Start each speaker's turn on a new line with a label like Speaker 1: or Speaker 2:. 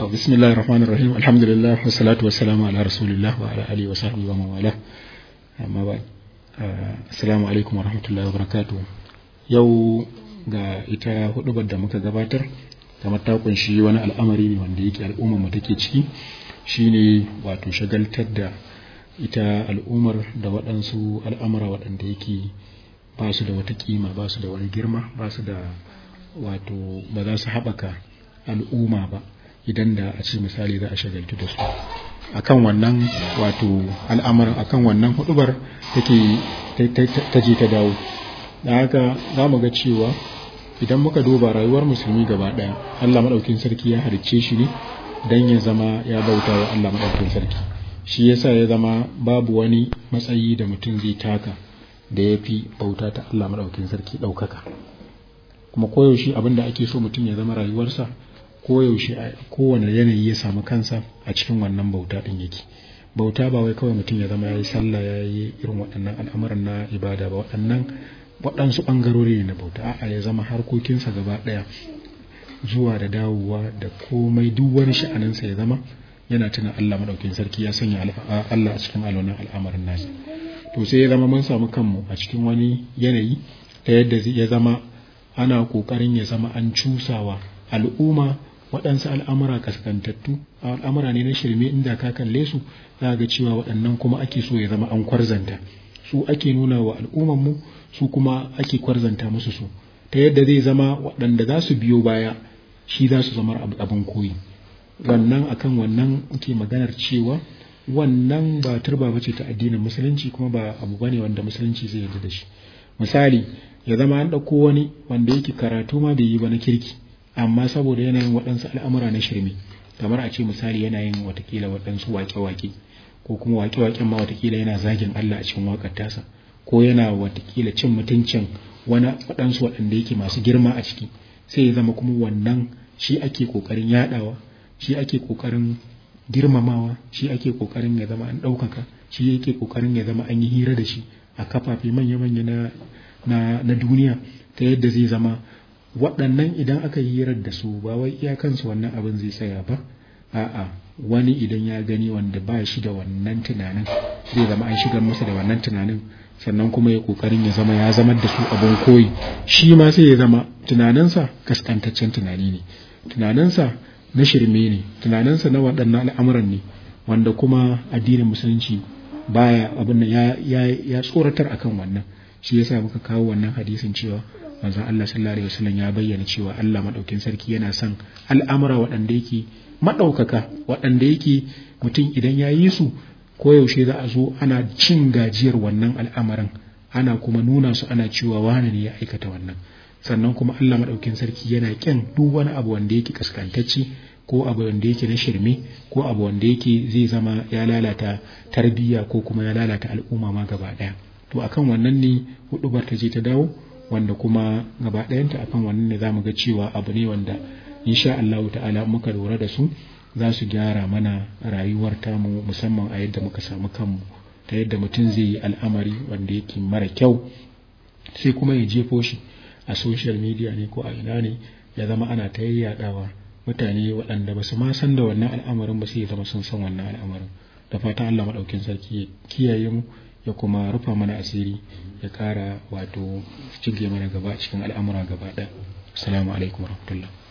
Speaker 1: To bismillahir rahmanir rahim alhamdulillah wassalatu wassalamu ala rasulillah wa ala alihi wa sahbihi wa mawala amma ba assalamu alaikum wa rahmatullahi wa barakatuh yau ga ita hudubar da muka gabatar kamar ta kunshi wani al'amari ne wanda yake al'ummar mu take ciki shine wato shagaltar da ita al'ummar da waɗansu al'amura waɗanda yake ba su da wata kima ba su da wani girma ba su da wato ba za su haɓaka al'umma ba idan da a ce misali za a shagaltu da su akan wannan wato al'amarin akan wannan hudubar take ta je ta dawo da haka za mu ga cewa idan muka duba rayuwar musulmi gaba ɗaya allah maɗaukin sarki ya halicce shi ne don ya zama ya bauta wa allah maɗaukin sarki shi yasa ya zama babu wani matsayi da mutum zai taka da ya fi bauta ta allah maɗaukin sarki ɗaukaka kuma koyaushe abin da ake so mutum ya zama rayuwarsa koyaushe a kowane yanayi ya samu kansa a cikin wannan bauta ɗin yake bauta ba wai kawai mutum ya zama ya yi sallah ya yi irin waɗannan al'amuran na ibada ba waɗannan waɗansu ɓangarori ne na bauta a'a ya zama harkokinsa gaba ɗaya zuwa da dawowa da komai duk wani sha'aninsa ya zama yana tuna Allah maɗaukin sarki ya sanya Allah a cikin alwanan al'amarin nasa to sai ya zama mun samu kanmu a cikin wani yanayi ta yadda ya zama ana ƙoƙarin ya zama an cusawa al'umma waɗansu al'amura kaskantattu al'amura ne na shirme inda ka kalle su za ga cewa waɗannan kuma ake so ya zama an kwarzanta su ake nuna wa al'ummanmu su kuma ake kwarzanta musu su ta yadda zai zama waɗanda za su biyo baya shi za su zama abin koyi wannan akan wannan ke maganar cewa wannan ba turba bace ta addinin musulunci kuma ba abu bane wanda musulunci zai yarda da shi misali ya zama an ɗauko wani wanda yake karatu ma bai yi ba na kirki amma saboda yanayin waɗansu al'amura na shirme kamar a ce misali yana yin watakila waɗansu waƙe-waƙe ko kuma waƙe-waƙen ma watakila yana zagin Allah a cikin waƙar tasa ko yana watakila cin mutuncin wani waɗansu waɗanda yake masu girma a ciki sai ya zama kuma wannan shi ake ƙoƙarin yaɗawa shi ake ƙoƙarin girmamawa shi ake ƙoƙarin ya zama an ɗaukaka shi yake ƙoƙarin ya zama an yi hira da shi a kafafe manya-manya na, na, na duniya ta yadda zai zama waɗannan idan aka yi hirar da su ba wai iyakansu wannan abin zai tsaya ba a'a wani idan ya gani wanda ba shi da wannan tunanin zai zama an shigar masa da wannan tunanin sannan kuma ya kokarin ya zama ya zamar da su abin koyi shi ma sai ya zama tunaninsa kaskantaccen tunani ne tunaninsa na shirme ne tunaninsa na waɗannan al'amuran ne wanda kuma addinin musulunci baya abin ya, ya, ya tsoratar akan wannan shi yasa muka kawo wannan hadisin cewa manzon Allah sallallahu alaihi wasallam ya bayyana cewa Allah madaukin sarki yana son al'amura waɗanda yake madaukaka waɗanda yake mutum idan ya yi su koyaushe za a zo ana cin gajiyar wannan al'amarin ana kuma nuna su ana cewa wani ne ya aikata wannan sannan kuma Allah madaukin sarki yana kyan duk wani abu wanda yake kaskantacce ko abu wanda yake na shirme ko abu wanda yake zai zama ya lalata tarbiyya ko kuma ya lalata al'umma ma gaba ɗaya to akan wannan ne hudubar ta je ta dawo wanda kuma gaba ɗayanta akan wannan ne zamu ga cewa abu ne wanda insha Allah ta'ala muka lura da su za su gyara mana rayuwar tamu musamman a yadda muka samu kanmu ta yadda mutum zai yi al'amari wanda yake mara kyau sai kuma ya jefo shi a social media ne ko a ina ne ya zama ana ta yayyadawa mutane waɗanda ba su ma san da wannan al'amarin ba sai ya zama sun san wannan al'amarin da fatan Allah maɗaukin sarki ya kiyaye mu ya kuma rufa mana asiri ya kara wato cige mana gaba cikin al'amura gaba ɗaya assalamu alaikum warahmatullahi